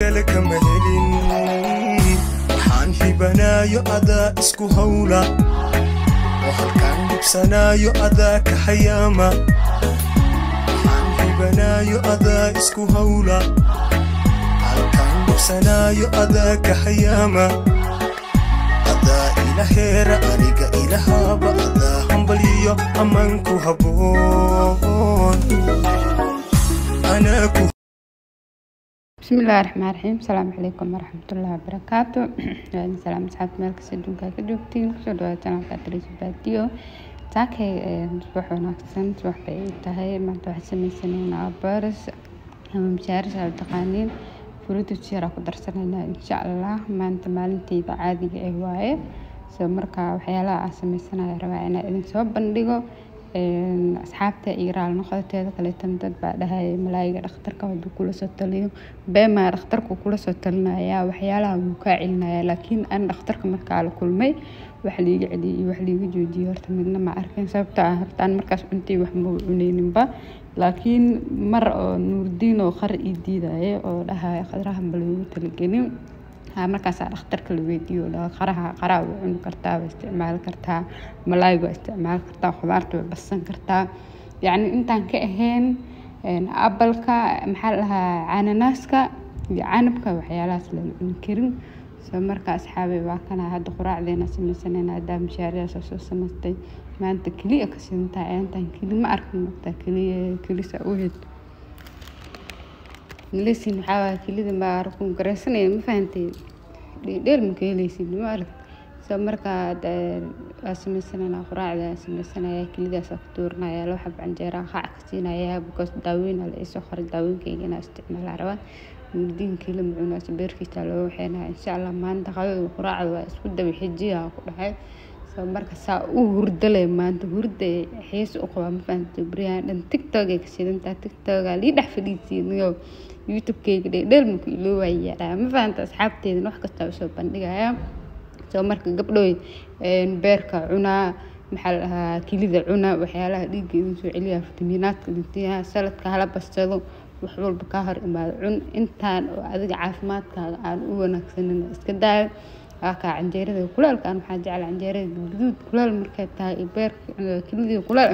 kale kama helin waxaan hibanaayo adaa isku hawla oo halkaan dhibsanaayo adaa ka hayaama waxaan hibanaayo adaa isku hawla halkaan dhibsanaayo adaa ka hayaama adaa ila heera aniga ilahaaba adaa hambaliyo ammaanku haboon anaa ku بسم الله الرحمن الرحيم السلام عليكم ورحمة الله وبركاته يعني سلام أصحاب مالك سدونك كدوكتين كسو دوا تنام كاتريس باديو تاكي صبح وناكسن صبح بأي تهي ما توحد سمي سنين عبارس أما مشارس على تقانين فروتو تشيرا قدر سنين إن شاء الله ما أنت مالنتي إذا عادي إهواية سو مركا وحيالا أسمي سنة رواعنا إذن سو بندقو asxaabta iyo raali noqoteeda kaleetan dad baa dhahaya malaayiga dhakhtarka haduu kula soo taliyo beemaa dhakhtarku kula soo talinaya waxyaalaha wuu kaa celinaya laakiin an dhakhtarka markaa la kulmay wax liiga celiyay iyo wax liiga joojiyay horta midna ma arkin sababta ah horta aan markaas cuntii wax ma cuneyninba laakiin mar oo nuurdiin oo qar ii diidaya oo dhahaya qadrahan ba loogu talagelin markaasaa dhakhtarka la weydiiyo qaraha qaraa way cuni kartaa way isticmaali kartaa malaayga waa isticmaali kartaa khudaarta way basan kartaa yacni intaan ka ahayn abalka maxaa la dhahaa cananaaska iyo canabka waxyaalahaas lama cuni karin soo marka asxaabay waa kana hadda quraacdeena sameysanayna haddaa mashaariyaasoo soo samaystay maanta keliya ka sidantaa intaan keli ma arkin martaa keliya kelisa u hed lesin waxaa waaya kelida baa rukun garaysanaya ma fahantay dheel ma ka helaysid ma arag soo markaa waa sameysanayna quraacda sameysanaya kelidaas ku dooranaya loo xab canjeera qaac ka siinaya because daaweyn la isoo qoray daaweynkayga inaa isticmaala rabaa murdiinkii la macunaas beerkiisa loo waxeynaya insha allah maanta qadada quraacda waa isku daba xijiya ku dhahay soo marka saa u hurdale maanta hurda xiis u qabaa ma fahantay baryahan dhan tiktok ay ka shidantaa tiktoka lii dhex fadhiisiinayo youtube-keyga dheel maku iloowayaa ma fahanta asxaabteedana wax kastaa usoo bandhigaya soo marka gabdhoy beerka cunaa maxaa la dhahaa kilida cuna waxyaalaha dhiigga idin soo celiya fitamiinaadka dintiyaha saladka hala basado wax walba kaa hor imaado cun intaan oo adiga caafimaadkaaga aan u wanaagsanin iska daayo waakaa canjeerada kulaalka aan waxaa jecla canjeerada guduud kulaal markay tahay iyo beerka kilidii kulaal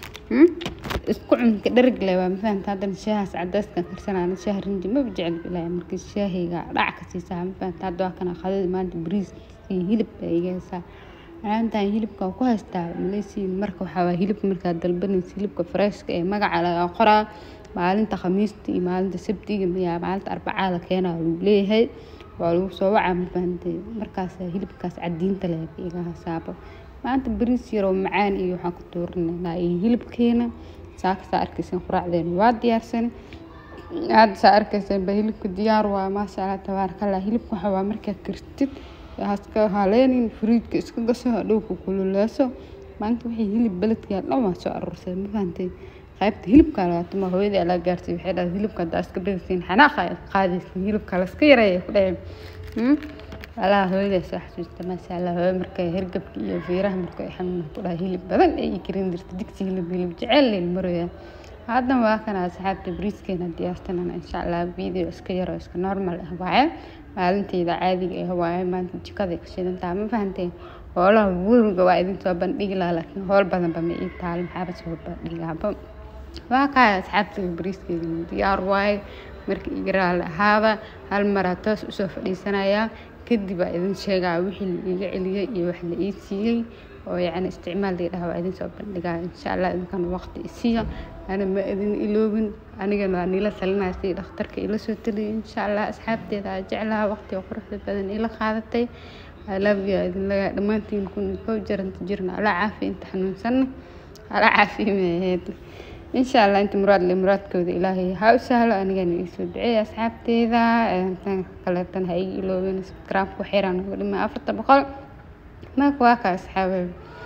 isku cunka dhargle waa mafahanta haddana shaahaas cadayskan karsanaan shaah rinji maba jecel bilaa markii shaahayga dhac ka siisaa mafahanta hadda waa kana qadada maanta bariis iyo hilib baa iga haysaa maantaan hilibka ku haystaa maleysiin marka waxaa waa hilibka markaa dalbanaysa hilibka freshka ee magaca laga qoraa maalinta khamiista iyo maalinta sabtiga miyaa maalinta arbacaa la keenaa lagu leeyahay waa lagu soo wacaa mafahantay markaas hilibkaas cadiinta leh iga hasaabo maanta bariis yaroo macaan iyo waxaan ku tuurinaynaa iyo hilibkeena saaka saa arkaysan quraacdeena waa diyaarsan hadda saa arkaysan ba hilibka diyaar waa maasha allah tabaarakallah hilibka waxa waa markaad kartid haska haleenin firiijka iska gaso hadhowka kululeeso maanta wixii hilib beledkaa dhan waa soo aruursay ma fahantay qaybta hilibka lagatuma hooyadii alaa gaartay waxay dhahay hilibka haddaa iska badaysiin xanaaqa qaadaysin hilibka laska yareeya ku dhahay walaa hooyaday soo xasuusta maasha allah hooyo markay hergabka iyo fiiraha marka ay xanuuna ku dhahay hilib badan ay karin jirta digsi hilib hilib jecel leel marooya haddana waa kana asxaabta bariiskeena diyaarsanana insha allah video iska yaro iska normal ah waaye maalintayda caadiga ah waaye maanta jikaday ka shidantaa ma fahanteen hoolaha wuriga waa idin soo bandhigi lahaa laakiin howl badanba ma ii taal maxaaba soo bandhigaaba waa kaya asxaabta bariiskeeda diyaar waaye marka igaraal ahaaba hal maraa toos usoo fadhiisanaya kadib baa idin sheegaa wixii la iiga celiyey iyo wax la ii siiyey oo yacni isticmaal laydhaha waa idin soo bandhigaa insha allah idinkan waqti isiiya ana ma idin iloobin anigana waa niila talinaya sidii dhakhtarka ila soo taliyay insha allah asxaabteeda aa jeclaha waqtiga quruxda badan ila qaadatay I love you idin lagaa dhammaantiin kun kow jaranta jirna ala caafi inta xanuunsanna ala caafi maaheed insha allah inta muraad le muraadkooda ilaahay ha u sahlo anigana iisoo duceeya asxaabteeda tan kaleetan ha iga iloobin subscribe ku xiran uga dhima afarta boqol marka waa ka asxaabe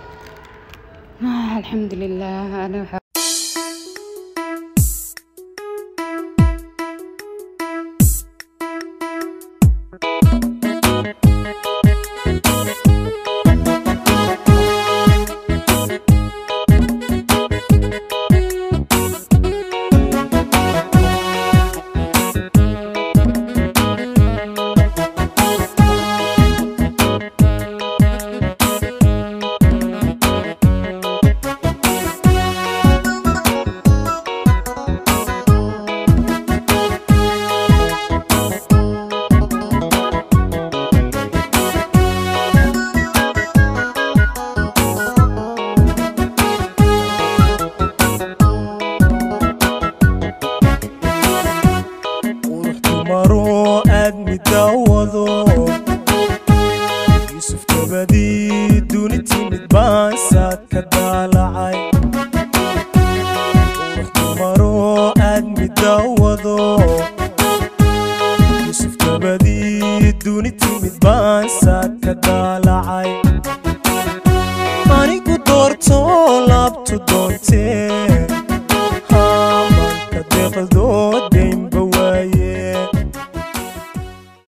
alxamdulilah ana waxaa aadmi daawado yuusuf dabadii duni timid baan saad ka daalacay qurux dumaro aadmi daawado yuusuf dabadii duni timid baan saad ka daalacay anigu doorto